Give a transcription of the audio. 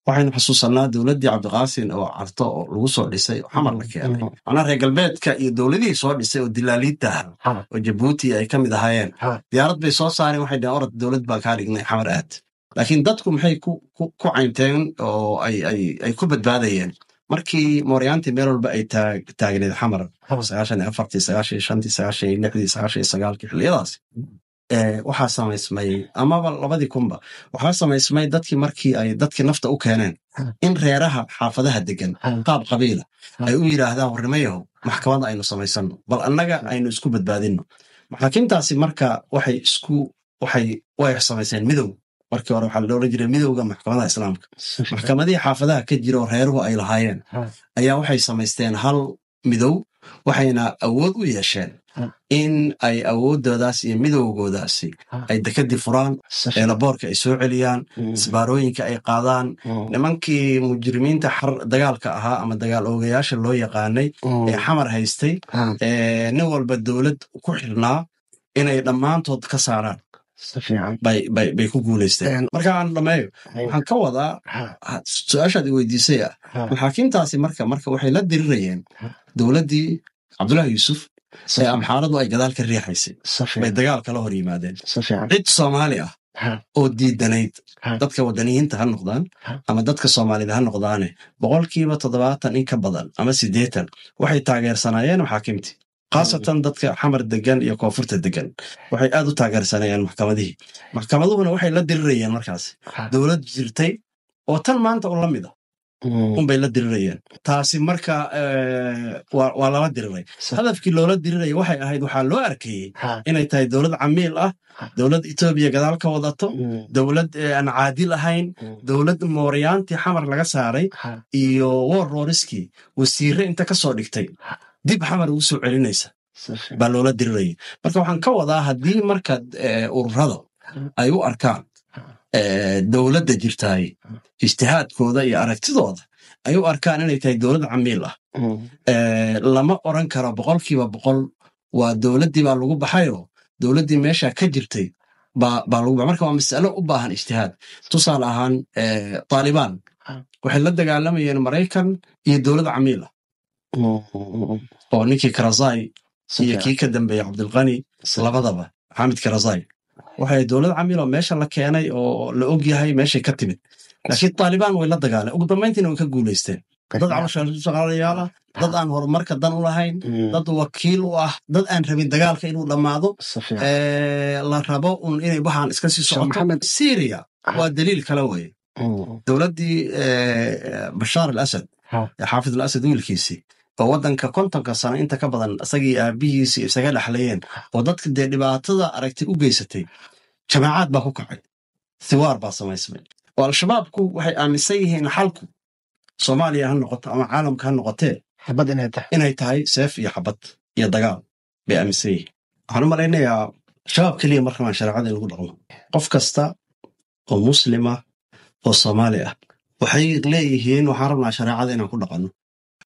waxaynu xusuusanaa dowladdii cabdiqaasin oo carto oo lagu soo dhisay oo xamar la keenay macnaa reer galbeedka iyo dowladihii soo dhisay oo dilaaliinta ah oo jabuuti ay ka mid ahaayeen diyaarad bay soo saareen waxay dhaheen orod dowlad baan kaa dhignay xamar aad laakiin dadku maxay ku caynteen oo ay ku badbaadayeen markii mooryaantii meel walba ay taagneed xamar sagaashan iyo afartii sagaashan iyo shantii sagaashan iyo lixdii sagaashan iyo sagaalkii xilliyadaas waxaa samaysmay amaba labadii kunba waxaa samaysmay dadkii markii ay dadkii nafta u keeneen in reeraha xaafadaha degan qaab qabiila ay u yidhaahdaan warnimayahow maxkamada aynu samaysano bal annaga aynu isku badbaadinno maxaakiimtaasi marka waxay isku waxay way samayseen midow markii hore waxaa la odhan jiray midowga maxkamadaha islaamka maxkamadihii xaafadaha ka jira oo reeruhu ay lahaayeen ayaa waxay samaysteen hal midow waxayna awood u yeesheen in ay awoodoodaas iyo midowgoodaasi ay dekadii furaan eelaboorka ay soo celiyaan isbaarooyinka ay qaadaan nimankii mujrimiinta dagaalka ahaa ama dagaal oogayaasha loo yaqaanay ee xamar haystay nin walba dowlad ku xirnaa inay dhammaantood ka saaraan bay ku guulaysteen marka aan dhameeyo waxaan ka wadaa su-aashaad i weydiisay ah maxaakiimtaasi marka marka waxay la dirirayeen dowladdii cabdullahi yuusuf ee amxaaradu ay gadaal ka riixaysay bay dagaal kala hor yimaadeen cid soomaali ah oo diidanayd dadka wadaniyiinta ha noqdaan ama dadka soomaalida ha noqdaane boqolkiiba toddobaatan in ka badan ama siddeetan waxay taageersanaayeen maxaakiimtii khaasatan dadka xamar degan iyo koonfurta degan waxay aad u taageersanayeen maxkamadihii maxkamaduhuna waxay la dirirayeen markaas dowlad jirtay oo tan maanta u la mid a unbay la dirirayeen taasi marka waa lala diriray hadafkii loola diriraya waxay ahayd waxaa loo arkayey inay tahay dowlad camiil ah dowlad etoobiya gadaal ka wadato dowlad aan caadil ahayn dowlad mooryaantii xamar laga saaray iyo wor rooriskii wasiire inta ka soo dhigtay dib xamar ugu soo celinaysa baa loola diriraya marka waxaan ka wadaa haddii marka ururada ay u arkaan dowladda jirtaay ijtihaadkooda iyo aragtidooda ay u arkaan inay tahay dowlad camiil ah lama oran karo boqolkiiba boqol waa dowladdii baa lagu baxayoo dowladdii meesha ka jirtay baa lagu baxay marka waa masalo u baahan ijtihaad tusaale ahaan taalibaan waxay la dagaalamayeen maraykan iyo dowlad camiil ah oo ninkii karazai iyo kii ka dambeeyey cabdilkani labadaba xamid karazai waxay dowlad camiiloo meesha la keenay oo la og yahay meeshay ka timid laakiin taalibaan way la dagaaleen ugu dambayntiina way ka guulaysteen dad caloshaaqaalayaal ah dad aan horumarka dan u lahayn dad wakiil u ah dad aan rabin dagaalka inuu dhammaado la rabo un inay waxaan iska sii socoto syria waa daliil kale weye dowladdii bashaar al asad xaafid al asad wiilkiisii oo waddanka kontonka sano inta ka badan isagii aabihiisii isaga dhexlayeen oo dadka dee dhibaatada aragtay u geysatay jamaacaad baa ku kacay thiwaar baa samaysmay oo al-shabaabku waxay aaminsan yihiin xalku soomaaliya ha noqoto ama caalamka ha noqotee inay tahay seef iyo xabad iyo dagaal bay aaminsan yihiin waxaan u malaynayaa shabaab keliya markamaan shareecada in lagu dhaqmo qof kasta oo muslima oo soomaali ah waxay leeyihiin waxaan rabnaa shareecada inaan ku dhaqanno